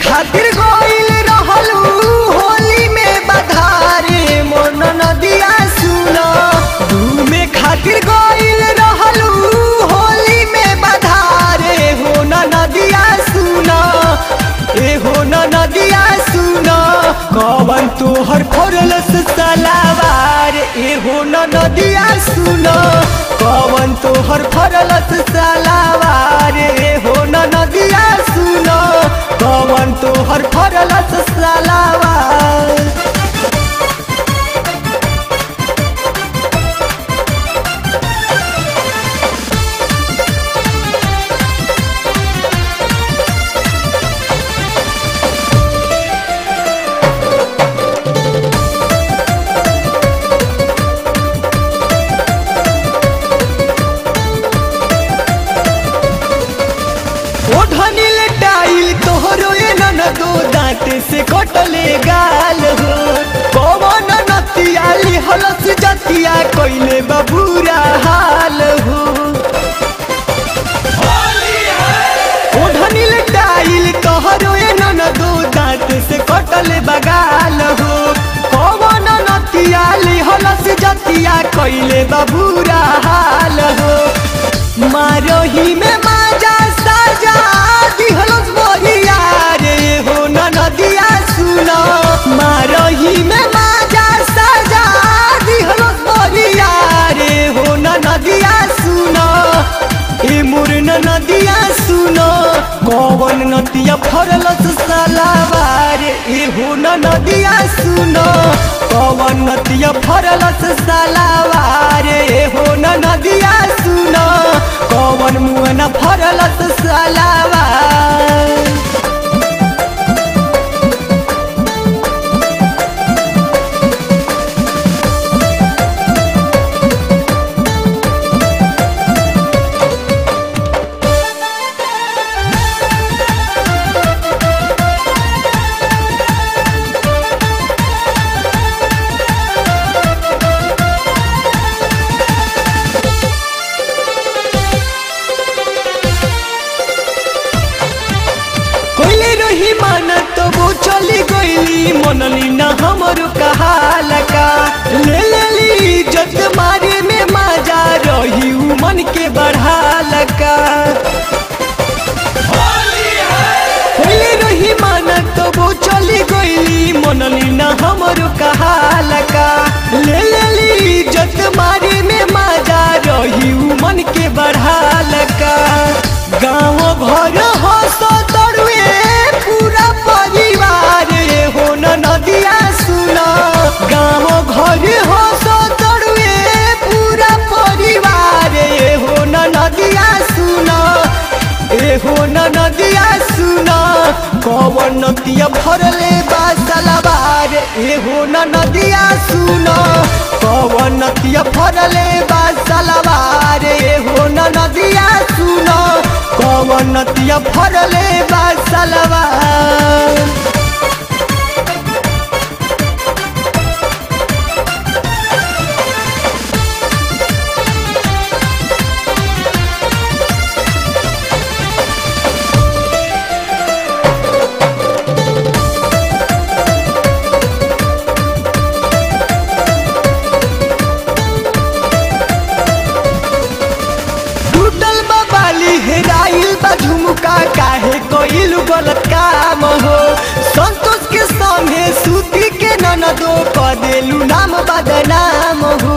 खातिर गइल रहलू होली में बधारे मोन नदिया सुन घूमे खातिर गइल रहलू होली में बधारे हो न नदिया सुन ए हो न नदिया सुन कवन तोहर फरलस सलावार ए हो न नदिया सुन कवन तोहर फरलस सलावार ए हो न नदिया सुन कवन तोहर फरलस सलावार ओढ़निल टाइल तोहरो ए नन दो दांत से कटले गाल हो पवन नतिया लिहलस जतिया कइले बबूरा हाल हो ओढ़निल टाइल तोहरो ए नन दो दांत से कटले बगाल हो पवन नतिया लिहलस जतिया कइले बबूरा हाल हो मारोही में माजा साजा दिहलस बोहिया रे हो न नदिया सुनो मारोही में माजा साजा दिहलस बोहिया रे हो न नदिया सुनो ए मोर न नदिया सुनो कौन नदिया फरलस सलावार ए हो न नदिया सुनो कौन नदिया फरलस सलावार ए हो न नदिया सुनो कौन मुँह न फरलस सलावार कोइले रही माना तो वो चली गईली मनली ना हमर कहाल का ले लेली जत मारे में माजा रही उ मन के बढ़ाल का कोइले रही माना तो वो चली गईली मनली ना हमर कहाल का ले लेली जत मारे में माजा रही उ मन के बढ़ाल का गाँव घर हंस तरुए पूरा परिवार रे हो न नदिया सुन गाँव घर हंस तरुए पूरा परिवार रे हो न नदिया सुन ए हो न नदिया सुन कवन नदिया भरले बासलबार ए हो न नदिया सुन कवन नदिया भरले बासलबार ए हो न नदिया सुन कवन नदिया भरले बासलबार टूटल बा बाली हेराइल बा झुमका काहे कइल गलत काम हो संतोष के संगे सूती के ननदो क देलू नाम बदनाम हो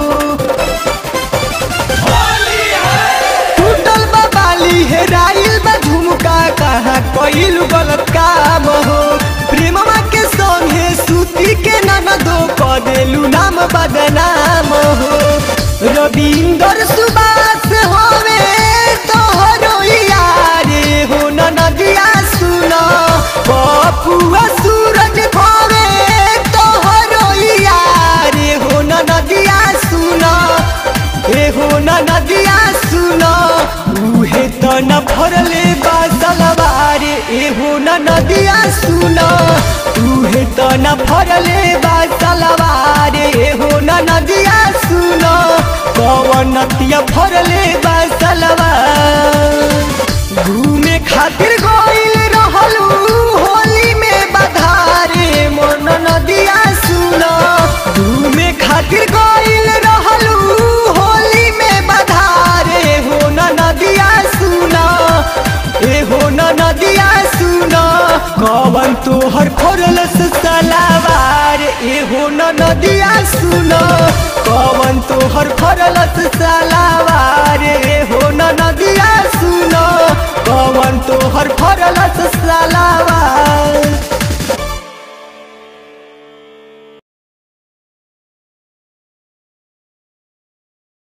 टूटल बा बाली हेराइल बा झुमका कहाँ कइल गलत काम हो प्रेमवा के संगे सूती के ननदो क देलू नाम बदनाम हो रविंदर सुबास होवे तोहरो यारे हो न नदिया सुन बपुआ सूरज होवे तोहरो यारे हो न नदिया सुन ए हो न नदिया सुन उहे त न फरले बासलवार ए हो न नदिया सुन उहे त न फरले बासलवार ए हो न नदिया सुन कवन नतिया फरले बासलवार घूमे खातिर गइल रहलू होली में कवन तोहर फरलस सलावार एहो न नदिया सुन कवन तोहर फरलस सलावार एहो न नदिया सुन कवन तोहर फरलस सलावार